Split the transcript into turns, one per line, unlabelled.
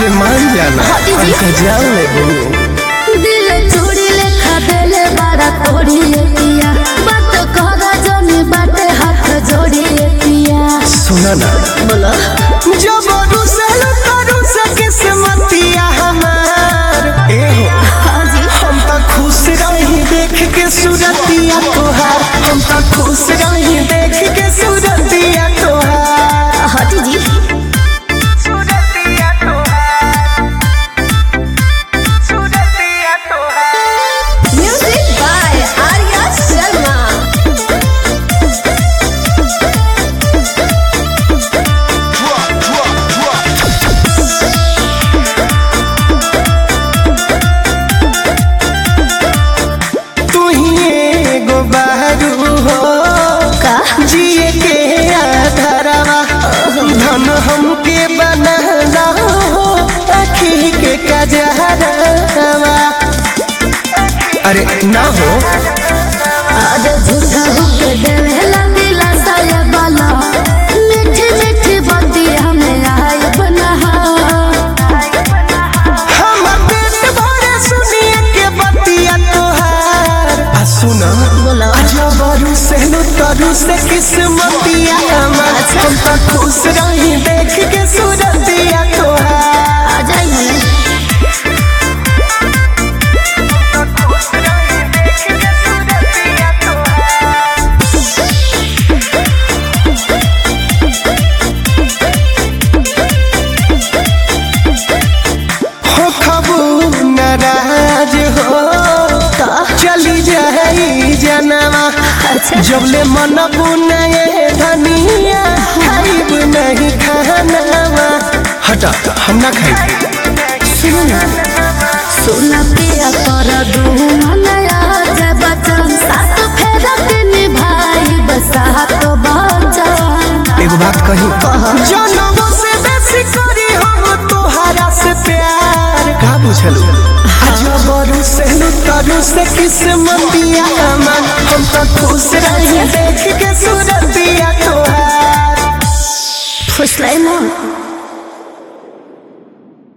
अरे मान जाना
हटी जी।
हमका जान ले बहू
दिल चूड़ी लेखा देले बारा तोड़ी ले पिया बात करा जनी बाटे हाथ जोड़ी ले पिया
सुना ना
बोलो
जब रुसल करू से किस्मतिया हमार ए हो
हाँ जी
हम तो खुश रही देख के सूरतिया तोहार हम तो खुश रही देख के सूरतिया तोहार
हटी जी
सूरतिया तोहार सूरतिया तोहार
म्यूजिक बाय आर्या शर्मा
तू ही एगो बहरू हो
का
जिए के आधारवा धन हमके बनला हो आखी के कजहरवा अरे ना हो
आज झूठा होके देवेला दिला साया बाला मीठी मीठी बाती हमें आय बना
हमर पेट भरे सुनिए के बतिया तोहार आ सुना
बोलो
अजबरू से लुतरू से किस्मतिया हमार हम तो खुश रही देख के सूरतिया तोहार
आ जाई हमें
हो खबू नाराज हो चली जाई जनवा
अच्छा
जबले मन बुनाए धनिया खाइब नहीं खानवा हटा हम ना खाई
सुनो ना सोना पिया कर दू मनया जब बचन सात फेरा के निभाई बसा तो बचन
एगो बात कही जनमो से बेसी करी हम तोहरा से प्यार का बुझलू अजबरू से लुतरू से किस्मतिया हमार हम तो खुश रही देख के सूरतिया तोहार
खुश रहे मन